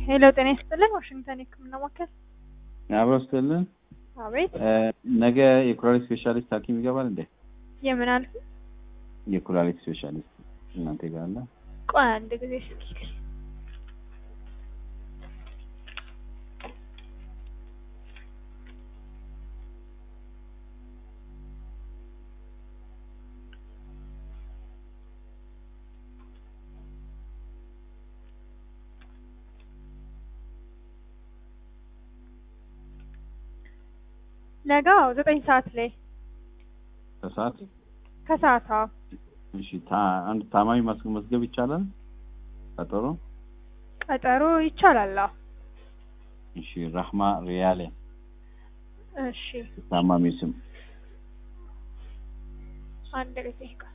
ሄሎ ጤና ይስጥልን። ዋሽንግተን የህክምና ማዕከል። አብሮ ስትልን አቤት። ነገ የኩላሊት ስፔሻሊስት ሐኪም ይገባል እንዴ? የምን አልክ? የኩላሊት ስፔሻሊስት እናንተ ጋር አለ? ቆይ አንድ ጊዜ እስኪ ነገ አዎ፣ ዘጠኝ ሰዓት ላይ ከሰዓት ከሰዓት። አዎ እሺ። ታ- አንድ ታማሚ ማስመዝገብ ይቻላል? ቀጠሮ ቀጠሮ ይቻላል። አዎ እሺ። ራህማ ሪያሌ እሺ። ታማሚው ስም አንድ ጊዜ ቆይ።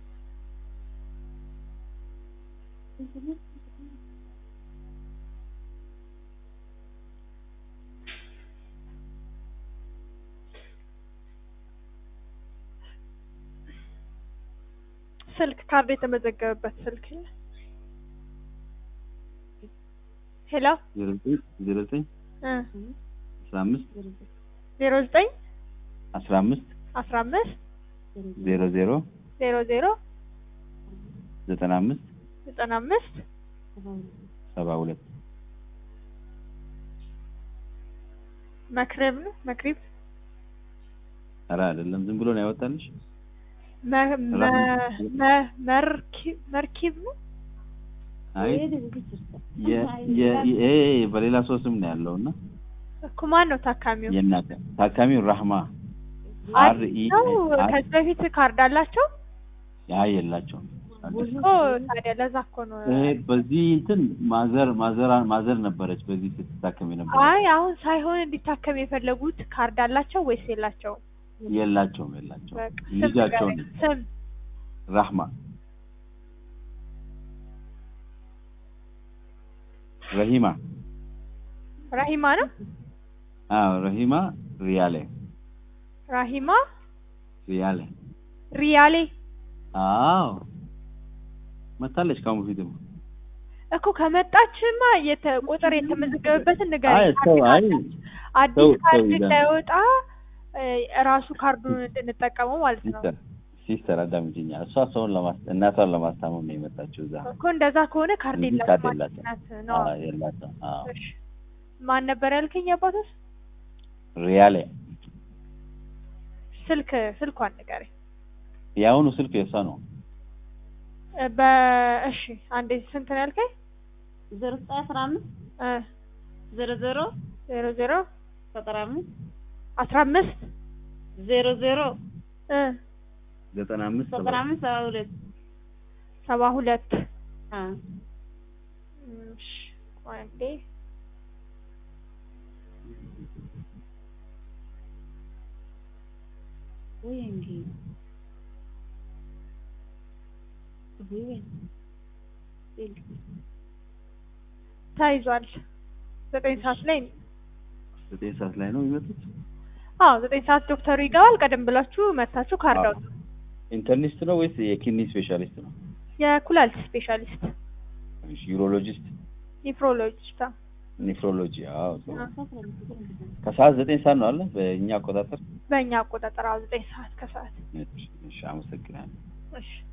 ስልክ ካርድ የተመዘገበበት ስልክ ሄሎ ዜሮ ዘጠኝ ዜሮ ዘጠኝ እ አስራ አምስት ዜሮ ዘጠኝ አስራ አምስት አስራ አምስት ዜሮ ዜሮ ዜሮ ዜሮ ዘጠና አምስት ዘጠና አምስት ሰባ ሁለት መክረብ ነው መክሪብ ኧረ አይደለም ዝም ብሎ ነው ያወጣልሽ። መ- መ- መ- መርኪ- መርኪብ ነው አይ የ- የ- ይሄ በሌላ ሰው ስም ነው ያለው እና እኮ ማን ነው ታካሚው? የእናተ ታካሚው ራህማ አር ኢ ነው ከዚህ በፊት ካርድ አላቸው ያ የላቸውም። እኮ ታዲያ ለዛ እኮ ነው ይሄ በዚህ እንትን ማዘር ማዘር ማዘር ነበረች በዚህ ስትታከም የነበረች አይ አሁን ሳይሆን እንዲታከም የፈለጉት ካርድ አላቸው ወይስ የላቸውም? የላቸውም የላቸውም በቃ ስም ልጃቸው ንገረኝ። ነች ስም ራህማ ረሂማ ራሂማ ነው። አዎ ረሂማ ሪያሌ ራሂማ ሪያሌ ሪያሌ አዎ መታለች ካሁን በፊትም እኮ ከመጣችማ የተ ቁጥር የተመዘገበበትን አይ ንገረኝ። ሰው አይ አዲስ ሰው- ካርድ ሰው ይላል። እንዳይወጣ እ፣ ራሱ ካርዱን እንድንጠቀመው ማለት ነው ሲስተር ሲስተር አዳምጪኛ እሷ ሰውን ለማስ እናቷን ለማስታመም ነው የመጣችው እዛ እኮ እንደዛ ከሆነ ካርድ እንጂ የላትም ካርድ ማለት የላትም። ናት ነው። አዎ የላቸውም አዎ እሺ ማን ነበር ያልከኝ? አባቶስ ሪያሌ ስልክ ስልኳን ንገረኝ። የአሁኑ ስልክ የእሷ ነው እ፣ በእሺ አንዴ ስንት ነው ያልከኝ? ዜሮ ዘጠኝ አስራ አምስት እ፣ ዜሮ ዜሮ ዜሮ ዜሮ ዘጠና አምስት አስራ አምስት ዜሮ ዜሮ እ፣ ዘጠና አምስት ዘጠና አምስት ሰባ ሁለት ሰባ ሁለት አ እሺ ቆይ አንዴ ወይ እንጂ ወይ ተይዟል። ዘጠኝ ሰዓት ላይ ዘጠኝ ሰዓት ላይ ነው የሚመጡት አዎ ዘጠኝ ሰዓት ዶክተሩ ይገባል። ቀደም ብላችሁ መታችሁ ካርድ አውጡ። ኢንተርኒስት ነው ወይስ የኪድኒ ስፔሻሊስት ነው የኩላሊት ስፔሻሊስት እሺ ዩሮሎጂስት ኒፍሮሎጂስታ ኔፍሮሎጂ አዎ ጥሩ። ከሰዓት ዘጠኝ ሰዓት ነው አለ በእኛ አቆጣጠር በእኛ አቆጣጠር አዎ ዘጠኝ ሰዓት ከሰዓት እሺ እሺ አመሰግናለሁ እሺ